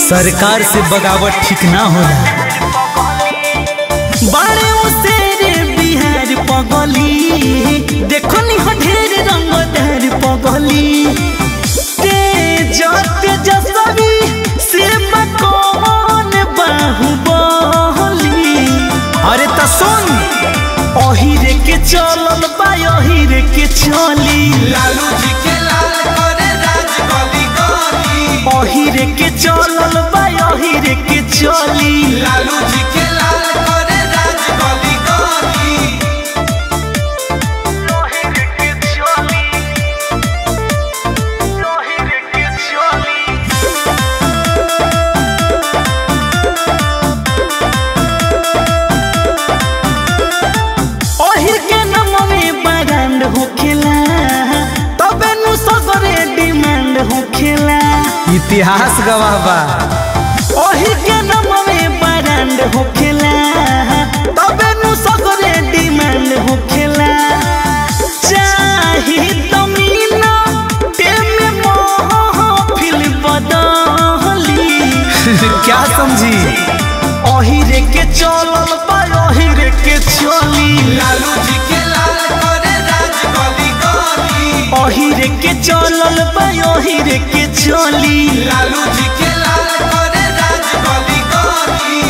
सरकार से बगावत ठीक ना होला बारे उसेरे बिहार पगली देखो नी हो ढेर रंग ढेर पगली तेज तेजस्वी से कौन बाहुबली अरे त सुन अहिरे के चलल बा अहिरे के चली लालू जी के लाल करे राज गली गली अहिरे के चलल बा अहिरे के चली लालू जी के लाल करे राज गली गली ओहिर के नाम में ब्रांड होखेला तबे नु सगरे डिमांड होखेला इतिहास गवाह बा ओहिर के नाम में ब्रांड होखेला तबे नु सगरे डिमांड होखेला चाही तमीना टेम महफिल बदली क्या समझी ओहिरे के चलल बा ओहिरे के चली लालू जी के लाल करे राज गली गली ओहिरे के चलल बा ओहिरे के चली लालू जी के लाल करे राज गली गली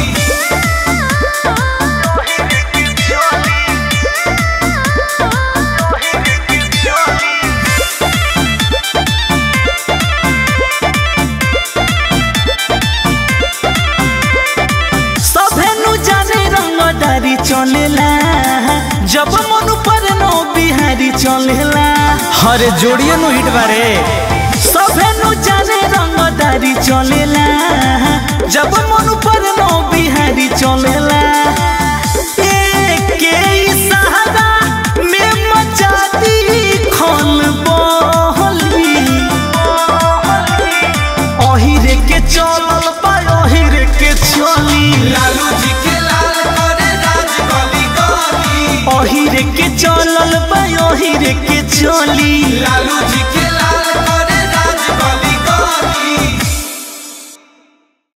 सभे नु जाने रंगदारी चलेला जब मन पर नो बिहारी चलेला अरे जोड़िए नु हिट बारे सभे नु जाने रंगदारी चलेला जब मन पर नो बिहारी चलेला एके इशारा में मचाती खल बहली अहिरे के चलल बा अहिरे के चली लालू जी के लाल करे राज गली गली अहिरे के चलल बा अहिरे के चली लालू